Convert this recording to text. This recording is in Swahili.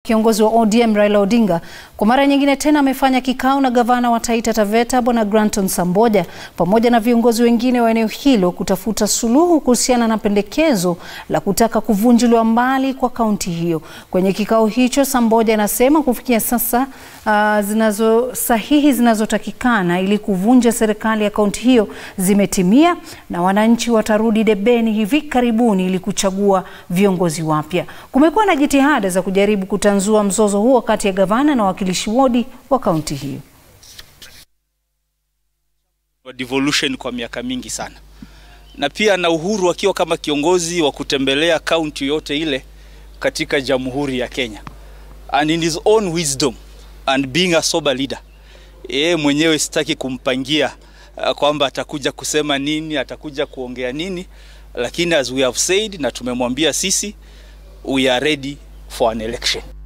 Kiongozi wa ODM Raila Odinga kwa mara nyingine tena amefanya kikao na gavana wa Taita Taveta Bwana Granton Samboja pamoja na viongozi wengine wa eneo hilo kutafuta suluhu kuhusiana na pendekezo la kutaka kuvunjiliwa mbali kwa kaunti hiyo. Kwenye kikao hicho, Samboja anasema kufikia sasa uh, zinazo sahihi zinazotakikana ili kuvunja serikali ya kaunti hiyo zimetimia na wananchi watarudi debeni hivi karibuni ili kuchagua viongozi wapya. Kumekuwa na jitihada za kujaribu kutanzua mzozo huo kati ya gavana na wawakilishi wodi wa kaunti hiyo. devolution kwa miaka mingi sana, na pia na uhuru akiwa kama kiongozi wa kutembelea kaunti yote ile katika Jamhuri ya Kenya, and in his own wisdom and being a sober leader, yeye mwenyewe sitaki kumpangia uh, kwamba atakuja kusema nini, atakuja kuongea nini, lakini as we have said na tumemwambia sisi we are ready for an election.